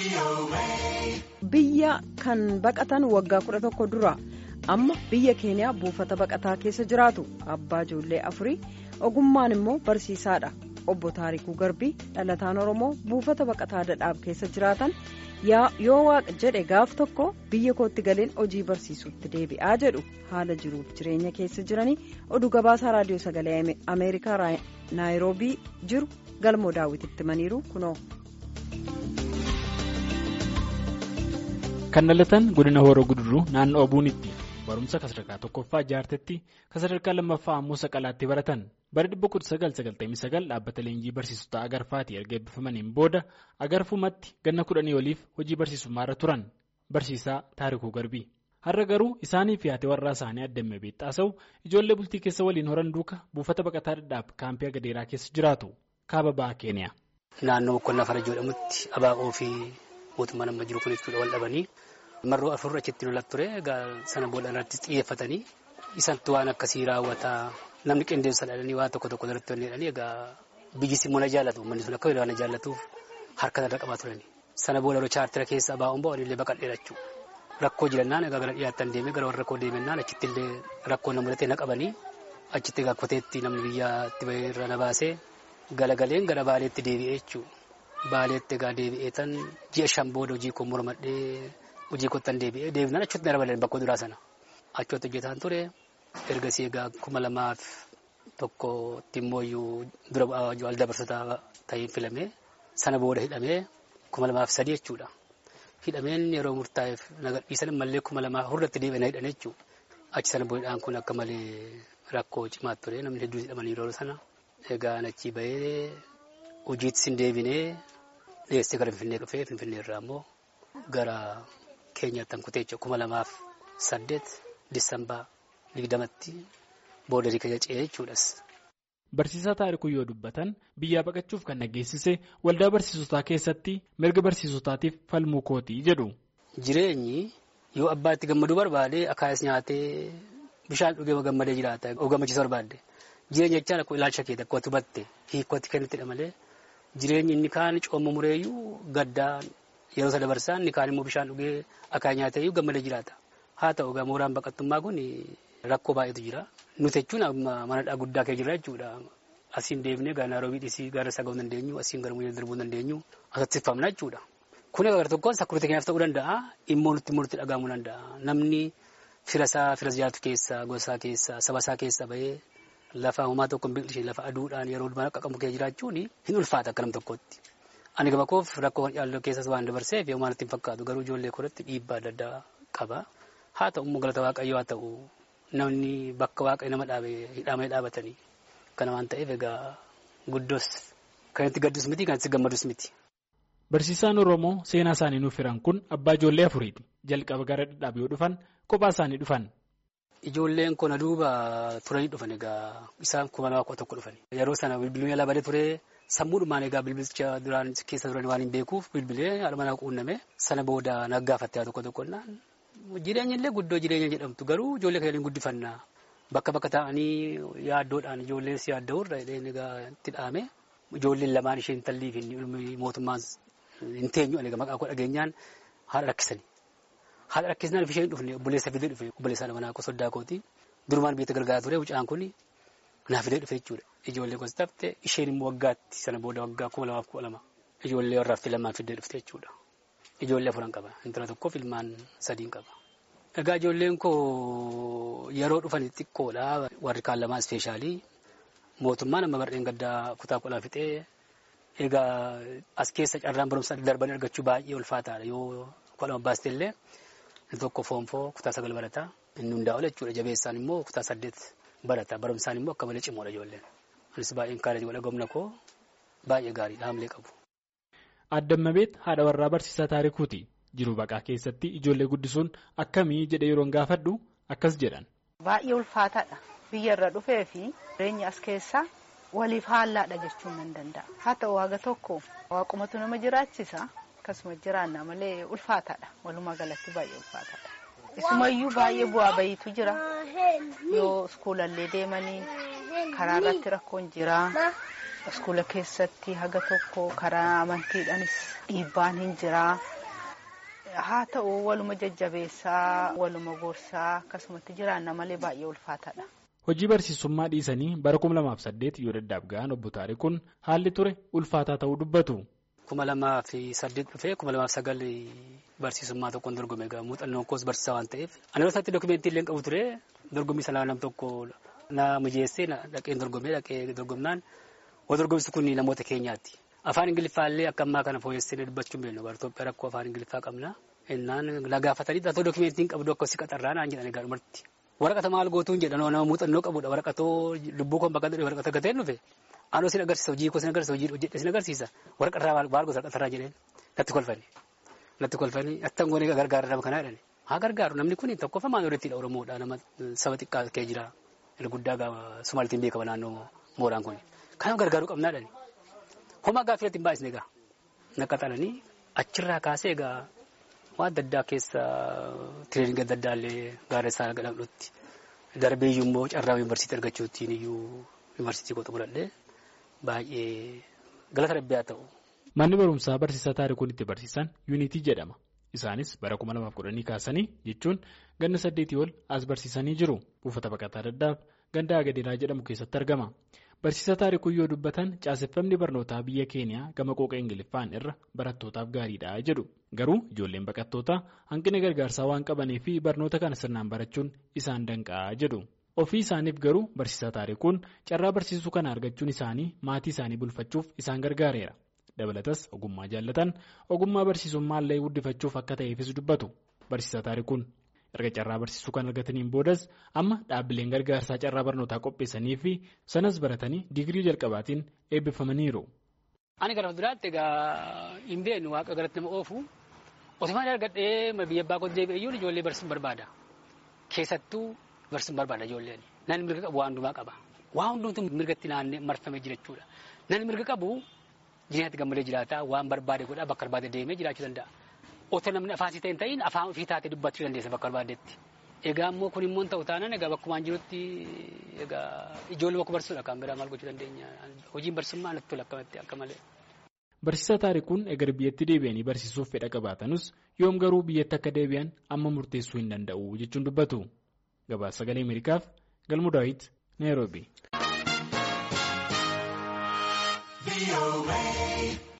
Biyya kan baqatan waggaa kudha tokko dura amma biyya keeniyaa buufata baqataa keessa jiraatu abbaa ijoollee afurii ogummaan immoo barsiisaadha obbo Taarikuu Garbii dhalataan Oromoo buufata baqataa dadhaab keessa jiraatan yoo waaqa jedhe gaaf tokko biyya kootti galeen hojii barsiisuutti deebi'aa jedhu haala jiruuf jireenya keessa jiranii oduu gabaasaa raadiyoo sagalee ameerikaa naayiroobii jiru galmoo daawwititti himaniiru kunoo. kan dhalatan godina horoo guduruu naannoo obuunitti barumsa sadarkaa tokkoffaa jaartetti sadarkaa lammaffaa ammoo saqalaatti baratan bara 1999 dhaabbata leenjii barsiisota agarfaatii erga eebbifamaniin booda agarfumatti ganna kudhanii oliif hojii barsiisummaarra turan barsiisaa taarikuu garbii har'a garuu isaanii fi haati warraa isaanii addamee beexxaasa'u ijoollee bultii keessa waliin horan duuka buufata baqataa dhadhaab kaampii agadeeraa keessa jiraatu kaaba ba'aa keeniyaa. naannoo boqqonnaa fara jedhamutti abaa'oo fi mootummaan amma jiru kun jechuudha wal dhabanii marroo afur achitti lolatti ture egaa sana booda irratti xiyyeeffatanii isantu waan akkasii raawwataa namni qindeessa dhalanii waan tokko tokko irratti hojjetanii egaa biyyisi immoo na jaallatu uummanni sun akka waan na jaallatuuf harka irra qabaa turani sana booda yeroo chaartira keessa abaa'uun ba'uun illee baqadhee jechuu rakkoo jirannaan egaa gara dhiyaattan deemee gara warra rakkoo deemennaan achitti illee rakkoo na mudatee na qabanii achitti egaa koteetti namni biyyaatti bahee irra na baasee galagaleen gara baaleetti deebi'ee jechuudha. Baaleetti egaa deebi'ee tan ji'a shan booda hojii koo mormadhee hojii kottan deebi'ee deebinaan achuutti na dabalan bakka duraa sana. Achuutti hojjetaan ture ergasii egaa kuma lamaaf tokkotti immoo dura bu'aa dabarsataa ta'ee filamee sana booda hidhamee kuma lamaaf sadii jechuudha. Hidhameen yeroo murtaa'eef na gadhiisan mallee kuma lamaa hurratti deebi'ee na hidhan jechuudha. Achi sana boodaan kun akka malee rakkoo cimaa ture namni hedduun hidhamanii yeroo sana. Egaa achi bahee hojiitti sin deebinee dhiyeessee gara Finfinnee dhufee Finfinnee irraa immoo gara keenyaatti kan kutee kuma lamaaf saddeet Disambaa digdamatti booda riga ce'ee jechuudhas. Barsiisaa taarikuu yoo dubbatan biyyaa baqachuuf kan nageessise waldaa barsiisotaa keessatti mirga barsiisotaatiif falmuu kootii jedhu. Jireenyi yoo abbaatti gammaduu barbaade akaayis nyaatee bishaan dhugee gammadee jiraata gammachiisa barbaadde. Jireenya jechaan akkuma ilaalcha kee tokko hubatte hiikkootti kennittidha malee jireenyi inni kaan cooma mureeyyuu gaddaa yeroo isa dabarsaan inni kaan immoo bishaan dhugee akaayii nyaateeyyuu gammadee jiraata. Haa ta'u egaa mooraan baqattummaa kun rakkoo baay'eetu jira. Nuti jechuun manadhaa guddaa kee jirra jechuudha. Asiin deemnee gara Naaroobii dhisii gara Sagoo dandeenyu asiin gara Muyyee darbuu dandeenyu asatti tifamna jechuudha. Kun egaa tokkoon sakkuruutii keenyaaf ta'uu danda'a immoo nutti immoo nutti dhagahamuu danda'a. Namni firasaa firas jiraatu keessa gosaa keessa sabasaa keessa bahee Lafa uumaa tokko hin biqilchine lafa aduudhaan yeroo mana qaqqabu kee jiraachuun hin ulfaata akka nam tokkotti. Ani gama koof rakkoo yaalloo keessas waan dabarseef yoo waan ittiin fakkaatu garuu ijoollee koratti dhiibbaa adda addaa qaba. Haa ta'u immoo galata waaqayyoo haa ta'u namni bakka waaqayyo nama dhaabe hidhamee dhaabatanii kana waan ta'eef egaa guddoos kan itti gaddus miti kan itti gammadus miti. Barsiisaan Oromoo seenaa isaanii nuuf hiran kun abbaa ijoollee afuriiti. Jalqaba gara dhadhaab yoo dhufan kophaa isaanii dhufan. Ijoolleen kun duuba turanii dhufan egaa isaan kuma lamaa kudha tokko dhufan. Yeroo sana bilbiluun yaalaa badee ture sammuudhumaan egaa bilbilicha duraan keessa turan waan hin beekuuf bilbilee haadha manaa quunname sana booda naggaafattee tokko tokkonnaan jireenya illee guddoo jireenya jedhamtu garuu ijoollee keenya guddifannaa bakka bakka taa'anii yaaddoodhaan ijoolleen si yaadda'u irra egaa itti dhaame ijoolleen lamaan ishee intalli fi mootummaan hin teenyu egaa maqaa koo dhageenyaan haadha rakkisanii. Haadha rakkisnaan isheen dhufne obboleessa fidee dhufe obboleessa manaa koo soddaa kooti durumaan biyya gargaaraa ture mucaan kun naaf fidee dhufe jechuudha. Ijoollee gosa taphte isheen immoo waggaatti sana booda waggaa kuma lamaaf kudha lama ijoollee warraaf lamaan fidee dhufte jechuudha. Ijoollee afuran qaba intala tokkoof ilmaan sadiin qaba. Egaa ijoolleen koo yeroo dhufan xiqqoodha warri kaan lamaa ispeeshaalii mootummaan amma bardeen gaddaa kutaa qolaa fixee egaa as keessa carraan barumsaa darbanii argachuu baay'ee ulfaataadha yoo kudha lama baastee illee. Inni tokko foonfoo kutaa sagal barataa inni hundaa ol jechuudha jabeessaan immoo kutaa saddeet barata barumsaan immoo akka malee cimoodha ijoolleen. Anis baay'een kaalee godha gomna koo baay'ee gaariidha haamlee qabu. Addammabeet haadha warraa barsiisaa taarikuuti. Jiruu baqaa keessatti ijoollee guddisuun akkamii jedhee yeroon gaafadhu akkas jedhan. Baay'ee ulfaataadha. Biyya irra dhufee fi jireenya as keessaa waliif haallaadha jechuun nan danda'a. Haa ta'u waaqa tokko waaqumatu nama jiraachisa. Akkasuma jiraanna malee ulfaataadha. Walumaa galatti baay'ee ulfaataadha. Isumayyuu baay'ee bu'aa bayiitu jira. Yoo iskuulallee deemanii karaa irratti rakkoon jira. Iskuula keessatti haga tokko karaa amantiidhaanis dhiibbaan hin jira. haa ta'u waluma jajjabeessaa waluma gorsaa akkasumatti jiraanna malee baay'ee ulfaataadha. Hojii barsiisummaa dhiisanii bara 2008 yoo daddaaf ga'an obbo Taarikuun haalli ture ulfaataa ta'uu dubbatu. kuma lamaa fi saddeet dhufee kuma lamaaf sagal barsiisummaa tokkoon dorgome egaa muuxannoon koos barsiisaa waan ta'eef ani yeroo isaatti dookumentii illee qabu ture dorgommii sanaa nam tokko na mijeessee dhaqeen dorgomee dhaqee dorgomnaan wal dorgomsi kun namoota keenyaati. Afaan Ingiliffaa illee akka ammaa kana fooyyessee dubbachuu hin beeknu bara Itoophiyaa rakkoo afaan Ingiliffaa qabna. Innaan na gaafatanii dhaatoo dookumentiin qabdu akka si qaxarraa naan jedhan egaa dhumarti. Waraqata maal gootuu hin jedhan nama muuxannoo qabudha waraqatoo lubbuu koon bakka waraqata gateen dhufe. Anoo sin agarsiisa hojii koo sin agarsiisa hojii hojjedhe sin agarsiisa waraqarraa maal gosa waraqarraa jedheen natti kolfani natti kolfani attan goonee gargaara nama kanaa jedhani haa gargaaru namni kun tokkoffaa maal odeettiidha Oromoodha nama saba xiqqaa kee jira guddaa gaafa Sumaalitiin beekama naannoo mooraan kun kanaaf gargaaruu qabnaa jedhani homaa gaaffii irratti hin baay'isne egaa naqaxalanii achirraa kaasee egaa waan adda addaa keessa tireeninga adda addaa illee gaaressaa gadhamdhutti darbee iyyuu immoo carraa yuunivarsiitii argachuutiin iyyuu yuunivarsiitii koo xumuradhee baay'ee galata rabbii haa ta'u. Manni barumsaa barsiisaa taarikuun itti barsiisan yuunitii jedhama. Isaanis bara 2010 kaasanii jechuun ganna saddeetii ol as barsiisanii jiru. Buufata baqataa daddaaf ganda agadeeraa jedhamu keessatti argama. Barsiisaa taarikuun yoo dubbatan caaseffamni barnootaa biyya keeniyaa gama qooqa ingiliffaan irra barattootaaf gaariidha jedhu. Garuu ijoolleen baqattootaa hanqina gargaarsaa waan qabanii fi barnoota kana sirnaan barachuun isaan danqa'a jedhu. Ofii isaaniif garuu barsiisaa taarikuun carraa barsiisuu kana argachuun isaanii maatii isaanii bulfachuuf isaan gargaareera. Dabalatas ogummaa jaallatan ogummaa barsiisummaa illee guddifachuuf akka ta'eefis dubbatu. Barsiisaa taarikuun erga carraa barsiisuu kan argataniin boodas amma dhaabbileen gargaarsaa carraa barnootaa qopheessanii fi sanas baratanii digirii jalqabaatiin eebbifamaniiru. Ani gara fuulduraatti egaa hin beeknu waaqa galatti nama oofu otumaan argadhee biyya abbaa koo deebi'e iyyuu ijoollee barsiisuun barbaada. Keessattuu barsiisuun barbaada ijoolleen. Namni mirga qabu waan hundumaa qaba. Waan hundumtuu mirgatti naannee marfamee jira jechuudha. Namni mirga qabu jireenyatti gammadee jiraata waan barbaade godhaa bakka barbaade deemee jiraachuu danda'a. Otoo namni afaan isii ta'e hin ta'in afaan ofii taatee dubbachuu dandeessa bakka barbaadetti. Egaa immoo kun immoo ta'u taanaan egaa bakkumaan jirutti egaa ijoollee bakka barsiisuudha kan biraa maal gochuu dandeenya. Hojiin barsiisummaa natti tola akkamatti akka malee. Barsiisaa taarikuun egar biyyatti deebi'anii barsiisuuf fedha qabaatanus yoom garuu biyyatti akka deebi'an amma murteessuu hin danda'u jechuun dubbatu. Gabaasa sagalee Ameerikaaf Galmuu Daawit Naayiroobii.